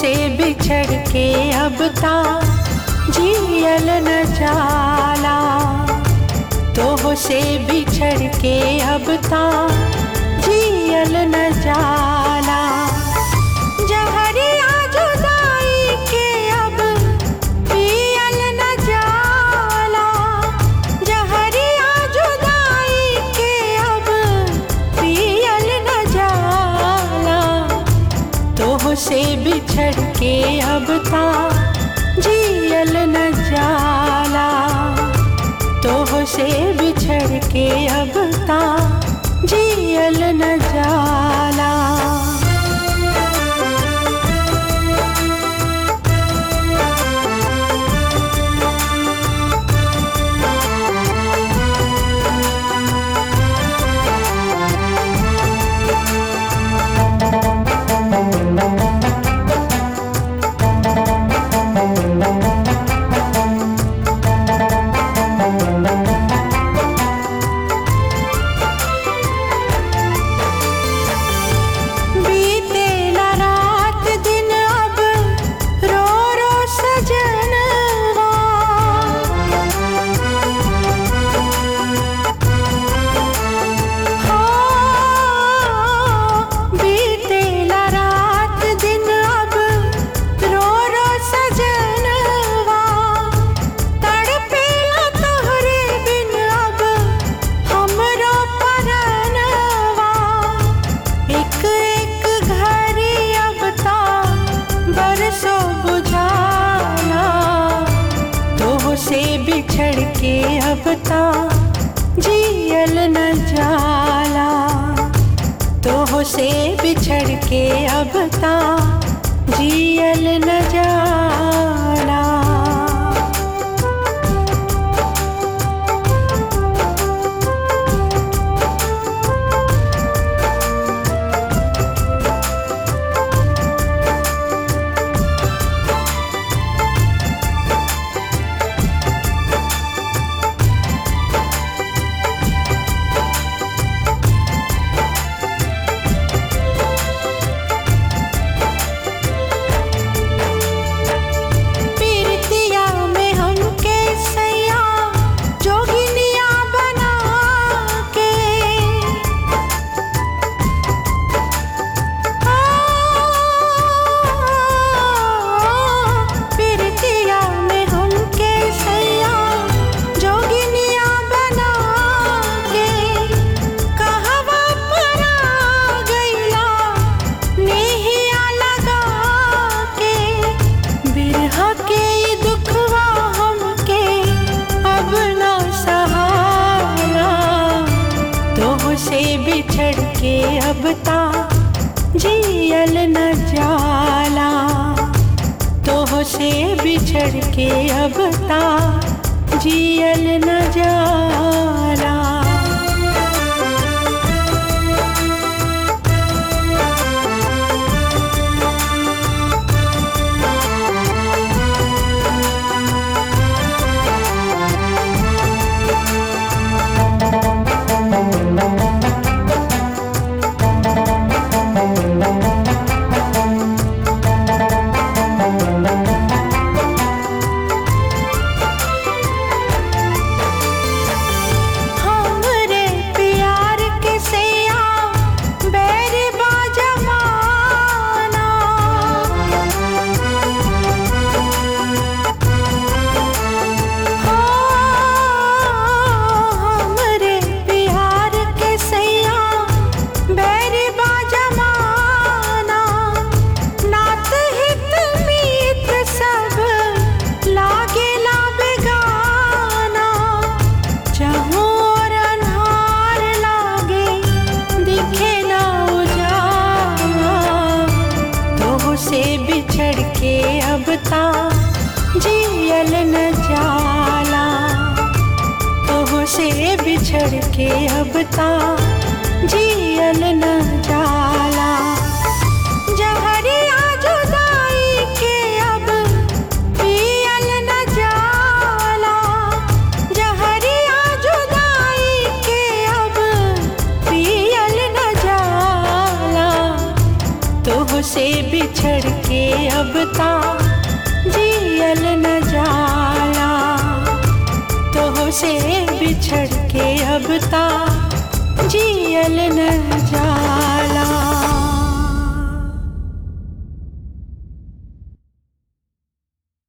से बिछड़ के अब ता जियल न जाला तोह से बिछड़ के अब ता जियल न जाला जहरिया जुदाई के अब पियल न जाला जहरिया जुदाई के अब पियल न जाला तोह से बिछड़ के अब ता जियल न जाला तोह से बिछड़ के अब ता जियल न जाला बीते न रात दिन अब रो रो सजनवा हाँ, बीते न रात दिन अब रो रो सजनवा तड़पेला तोहरे बिन अब हमरो परनवा एक एक घड़ी अब ता बरसों बुझाना तोह से बिछड़ के अब ता जियल न जाला तोह से बिछड़ के अब ता जियल न जाला पीरतिया में हमके सैया जोगिनिया बना के पीरतिया में हमके सैया जोगिनिया बना के कहवा पर आ गइला नेहिया लगा के बिरहा के ई दुखवा हमके अब ना सहारा तोह से बिछड़ के अब ता जियल न जाला तोह से बिछड़ के अब ता जियल न जाला हमरे प्यार के सैया बैर बा जमाना हमरे प्यार के सैया बैर बा जमाना नात हित मीत सब लागेला बेगाना जहाँ और अन्हार लागे दिखे ना उजाला तोह से बिछड़ के अब ता जियल न जाला तोह से बिछड़ के अब ता जियल न जाला जहरिया जुदाई के अब पियल न जाला जहरिया जुदाई के अब पियल न जाला से बिछड़ के अब ता जियल न जाला तो से बिछड़ के अब ता जियल न जाला